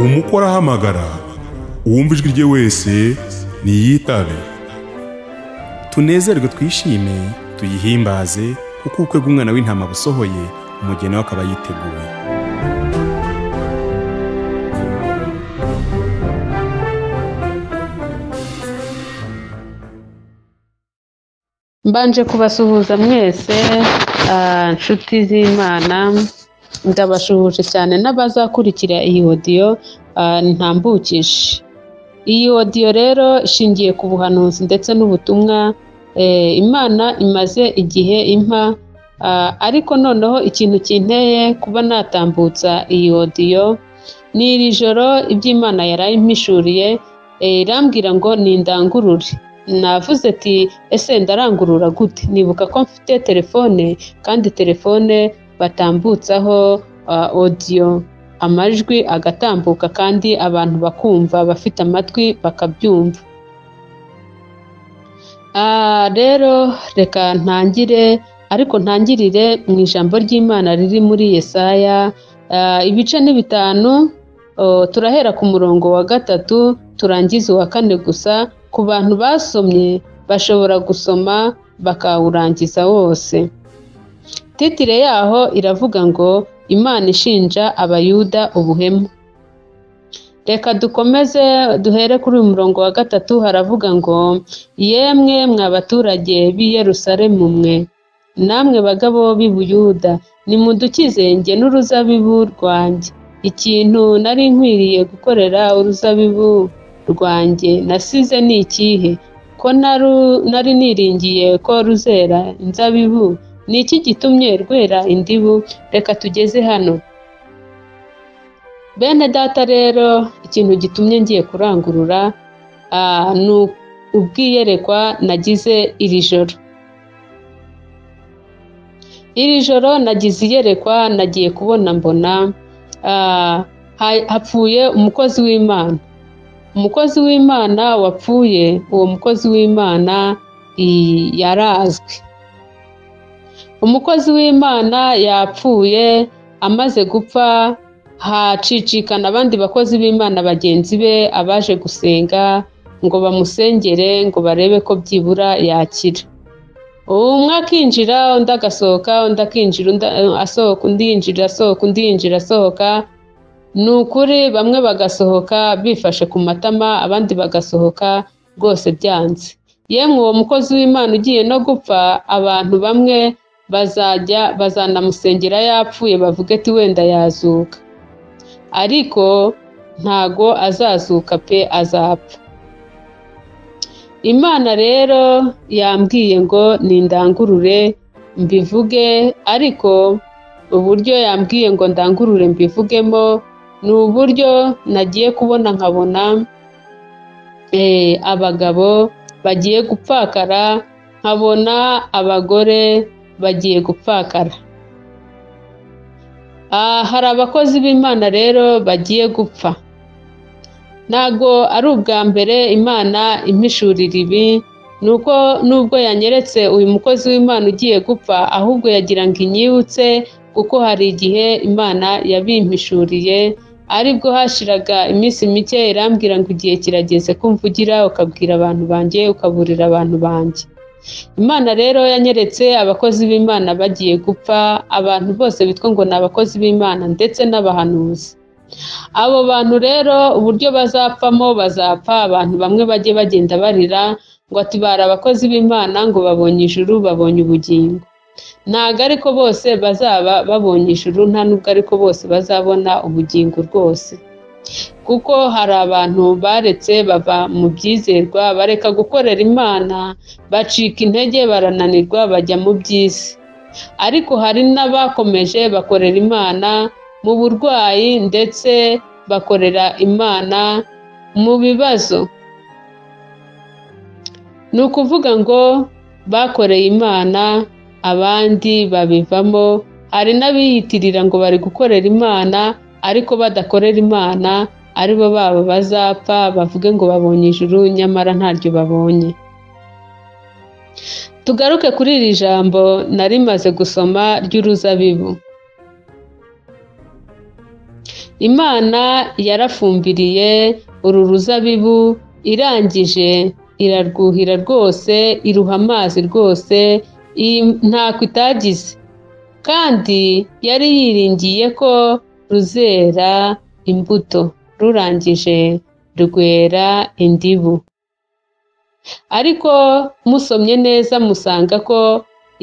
umuko arahamagara uwumva ijwi rye wese niyitabe tunezerwe twishime tuyihimbaze kuko ubukwe bw'umwana w'intama busohoye umugeni we akaba yiteguye mbanje kubasuhuza mwese ah, nshuti z'imana ndabashuhuje cyane n'abazakurikira iyi odiyo ah, ntambukije iyi odiyo rero ishingiye ku buhanuzi ndetse n'ubutumwa eh, imana imaze igihe impa ah, ariko noneho ikintu kinteye kuba natambutsa iyi odiyo ni iri joro iby'imana yaraye impishuriye eh, irambwira ngo nindangurure navuze ati ese ndarangurura gute nibuka ko mfite telefone kandi telefone batambutsaho ah, odiyo amajwi agatambuka kandi abantu bakumva bafite amatwi bakabyumva Ah, rero reka ntangire ariko ntangirire mu ijambo ry'imana riri muri yesaya ah, ibice ni bitanu Oh, turahera ku murongo wa gatatu turangiza uwa kane gusa ku bantu basomye bashobora gusoma bakawurangiza wose titire yaho iravuga ngo imana ishinja abayuda ubuhemu reka dukomeze duhere kuri uyu murongo wa gatatu haravuga ngo yemwe mwa baturage b'i yerusalemu mwe namwe bagabo b'i buyuda nimudukize njye n'uruzabibu rwanjye ikintu nari nkwiriye gukorera uruzabibu rwanjye nasize ni ikihe ko naru- nari niringiye ko ruzera inzabibu ni iki gitumye rwera indibu reka tugeze hano bene data rero ikintu gitumye ngiye kurangurura ah, ni ubwiyerekwa nagize iri joro iri joro nagize iyerekwa nagiye kubona mbona ah, ha- hapfuye umukozi w'imana umukozi w'imana wapfuye uwo mukozi w'imana i- yarazwi umukozi w'imana yapfuye amaze gupfa hacicikana abandi bakozi b'imana bagenzi be abaje gusenga ngo bamusengere ngo barebe ko byibura yakira umwe akinjira undi agasohoka undi akinjira undi asohoka undi yinjira asohoka undi yinjira asohoka ni ukuri bamwe bagasohoka bifashe ku matama abandi bagasohoka rwose byanze yemwe uwo mukozi w'imana ugiye no gupfa abantu bamwe bazajya bazanamusengera yapfuye bavuge ati wenda yazuka ariko ntago azazuka pe azapfa imana rero yambwiye ngo nindangurure mbivuge ariko uburyo yambwiye ngo ndangurure mbivugemo ni uburyo nagiye kubona nkabona eh, abagabo bagiye gupfakara nkabona abagore bagiye gupfakara Ah, hari abakozi b'imana rero bagiye gupfa ntago ari ubwa mbere imana impishurira ibi nuko nubwo yanyeretse uyu mukozi w'imana ugiye gupfa ahubwo yagira ngo inyibutse kuko hari igihe imana yabimpishuriye aribwo hashiraga iminsi mike irambwira ngo igihe kirageze ko mvugira ukabwira abantu banjye ukaburira abantu banjye imana rero yanyeretse abakozi b'imana bagiye gupfa abantu bose bitwa ngo ni abakozi b'imana ndetse n'abahanuzi abo bantu rero uburyo bazapfamo bazapfa abantu bamwe bajye bagenda barira ngo ati bari abakozi b'imana ngo babonye ijuru babonye ubugingo ntabwo ariko bose bazaba babonye ijuru nta nubwo ariko bose bazabona ubugingo rwose kuko hari abantu baretse bava mu byizerwa bareka gukorera imana bacika intege barananirwa bajya mu by'isi ariko hari n'abakomeje bakorera imana mu burwayi ndetse bakorera imana mu bibazo ni ukuvuga ngo bakoreye imana abandi babivamo hari n'abiyitirira ngo bari gukorera imana ariko badakorera imana aribo babo bazapfa bavuge ngo babonye ijuru nyamara ntaryo babonye tugaruke kuri iri jambo nari rimaze gusoma ry'uruzabibu imana yarafumbiriye uru ruzabibu irangije irarwuhira rwose iruha amazi rwose iyi ntako itagize kandi yari yiringiye ko ruzera imbuto rurangije rwera indibu ariko musomye neza musanga ko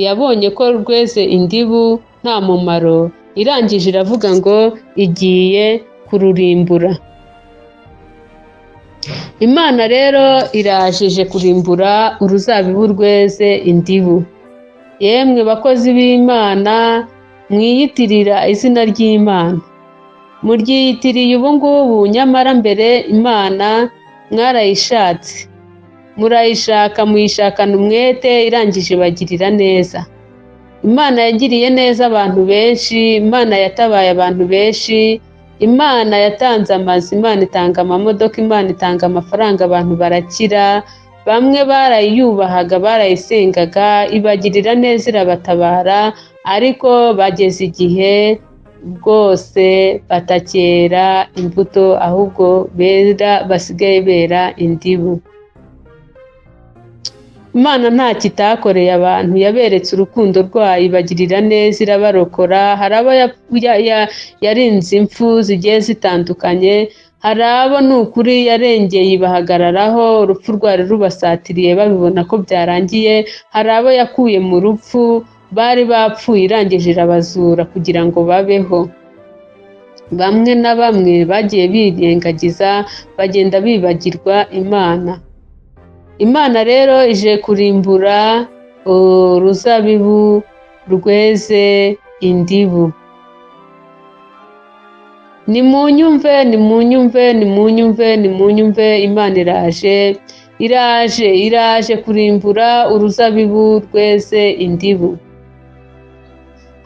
yabonye ko rweze indibu nta mumaro irangije iravuga ngo igiye kururimbura imana rero irajije kurimbura uruzabibu rweze indibu yemwe bakozi b'imana mwiyitirira izina ry'imana muryiyitiriye ubu ngubu nyamara mbere imana mwarayishatse murayishaka muyishakana umwete irangije bagirira neza imana yagiriye neza abantu benshi imana yatabaye abantu benshi imana yatanze amazu imana itanga amamodoka imana itanga amafaranga abantu barakira bamwe barayiyubahaga barayisengaga ibagirira neza irabatabara ariko bageze igihe bwose batakera imbuto ahubwo bera basigaye bera indibu imana nta kitakoreye abantu yaberetse urukundo rwayo ibagirira neza irabarokora hari abo yarinze impfu zigiye zitandukanye hari abo ni ukuri yarengeye bahagararaho urupfu rwari rubasatiriye babibona ko byarangiye hari abo yakuye mu rupfu bari bapfuye irangije irabazura kugira ngo babeho bamwe na bamwe bagiye birengagiza bagenda bibagirwa imana imana rero ije kurimbura uruzabibu rweze indibu ni mu nyumve ni mu nyumve ni mu nyumve ni mu nyumve imana iraje iraje iraje kurimbura uruzabibu rweze indibu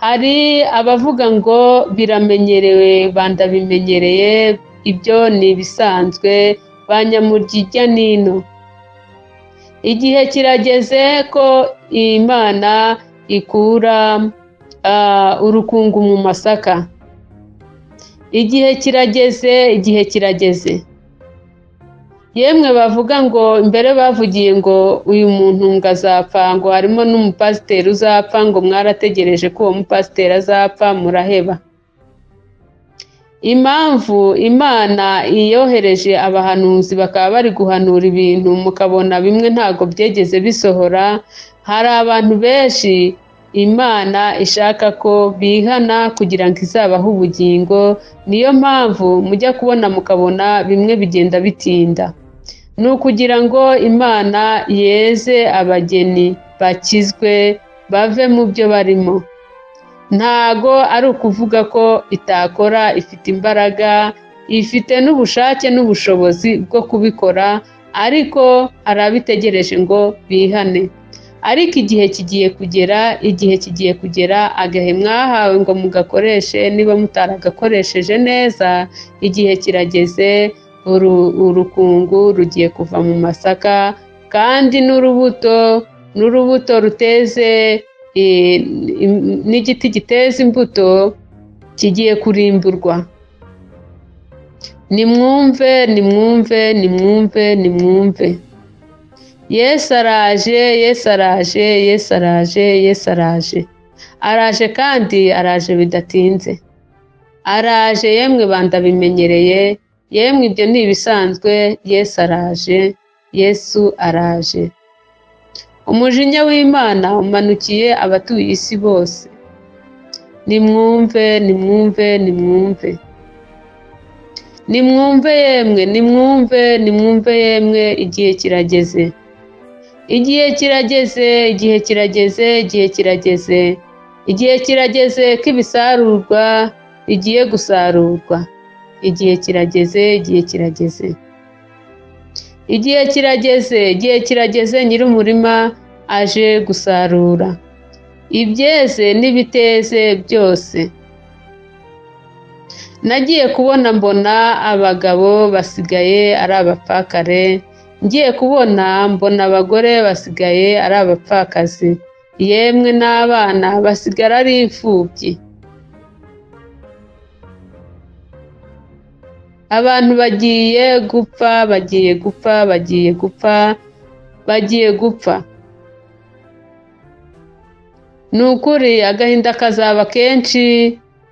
hari abavuga ngo biramenyerewe bandabimenyereye ibyo ni ibisanzwe banyamurya n'ino igihe kirageze ko imana ikura urukungu mu masaka igihe kirageze igihe kirageze yemwe bavuga ngo mbere bavugiye ngo uyu muntu ngo azapfa ngo harimo n'umupasiteri uzapfa ngo mwarategereje ko uwo mupasiteri azapfa muraheba impamvu imana yohereje abahanuzi bakaba bari guhanura ibintu mukabona bimwe ntabwo byegeze bisohora hari abantu benshi imana ishaka ko bihana kugira ngo izabahe ubugingo niyo mpamvu mujya kubona mukabona bimwe bigenda bitinda ni ukugira ngo imana yeze abageni bakizwe bave mu byo barimo ntago ari ukuvuga ko itakora ifite imbaraga ifite n'ubushake n'ubushobozi bwo kubikora ariko hari abitegereje ngo bihane ariko igihe kigiye kugera igihe kigiye kugera agahe mwahawe ngo mugakoreshe niba mutaragakoresheje neza igihe kirageze urukungu rugiye kuva mu masaka kandi n'urubuto n'urubuto ruteze n'igiti giteza imbuto kigiye kurimburwa nimwumve nimwumve nimwumve nimwumve yesu araje yesu araje yesu araje yesu araje araje kandi araje bidatinze araje yemwe bandabimenyereye yemwe ibyo ni ibisanzwe yesu araje yesu araje umujinya w'imana umanukiye abatuye isi bose nimwumve nimwumve nimwumve nimwumve yemwe nimwumve nimwumve yemwe igihe kirageze igihe kirageze igihe kirageze igihe kirageze igihe kirageze ko ibisarurwa bigiye gusarurwa igihe kirageze igihe kirageze igihe kirageze igihe kirageze nyir'umurima aje gusarura ibyeze n'ibiteze byose nagiye kubona mbona abagabo basigaye ari abapfakare ngiye kubona mbona abagore basigaye ari abapfakazi yemwe n'abana basigara ari imfubyi abantu bagiye gupfa bagiye gupfa bagiye gupfa bagiye gupfa ni ukuri agahinda kazaba kenshi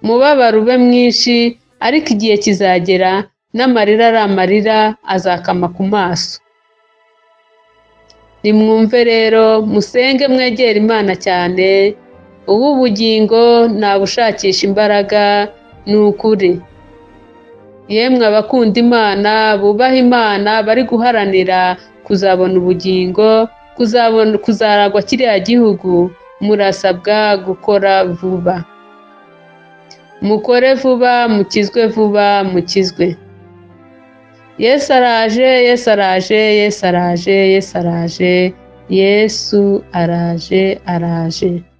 umubabaro ube mwinshi ariko igihe kizagera n'amarira ari amarira azakama ku maso nimwumve rero musenge mwegera imana cyane ubu ubugingo ntabushakisha imbaraga ni ukuri yemwe abakunda imana bubaha imana bari guharanira kuzabona ubugingo kuzabona kuzaragwa kiriya gihugu murasabwa gukora vuba mukore vuba mukizwe vuba mukizwe yesu araje yesu araje yesu araje yesu araje yesu araje araje